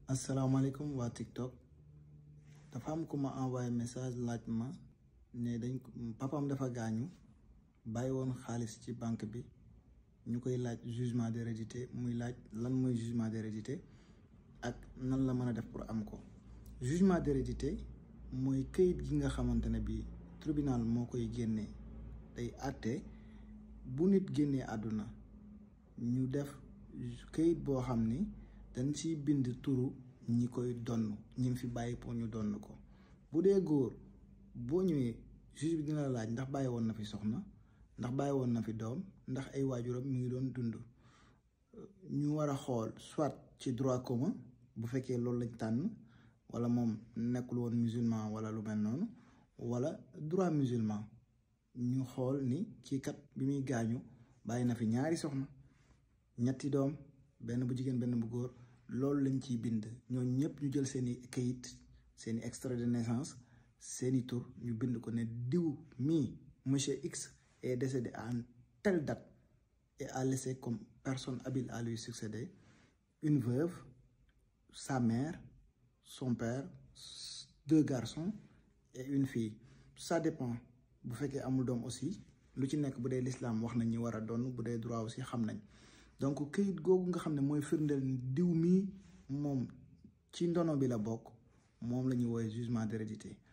asalaamaaleykum waa TikTok dafa am ku ma envoyé message laaj ma ne dañ ko papam dafa gaañu bàyyi woon xaalis ci banque bi ñu koy laaj jugement d'hérédité muy laaj lan mooy jugement d'hérédité ak nan la mën a def pour am ko jugement d'hérédité mooy këyit gi nga xamante ne bi tribunal moo koy génnee day àtte bu nit génnee àdduna ñu def këyit boo xam ni dañ ci bind turu ñi koy donn ñi fi bàyyi pour ñu donn ko bu dee góor boo ñëwee juge bi dina la laaj ndax bàyyi woon na fi soxna ndax bàyyi woon na fi doom ndax ay waajuram mi ngi doon dund ñu war a xool soit ci droit commun bu fekkee loolu lañ tànn wala moom nekkul woon musulman wala lu mel noonu wala droit musulman ñu xool ni kii kat bi muy gaañu bàyyi na fi ñaari soxna ñetti doom benn bu jigéen benn bu góor loolu lañ ciy bind ñooñu ñëpp ñu jël seeni kayit seeni extrait de naissance seeni tur ñu bind ko ne diw mii monsieur X est décédé à telle date et a laissé comme personne habile à lui succéder une veuve sa mère son père deux garçons et une fille ça dépend bu fekkee amul doom aussi lu ci nekk bu dee l'islam wax nañ ñi war a doon bu dee droit aussi xam nañ donc këyit googu nga xam ne mooy firndeel diw mii moom ci ndono bi la bokk moom la ñuy woowee jugement d'hérédité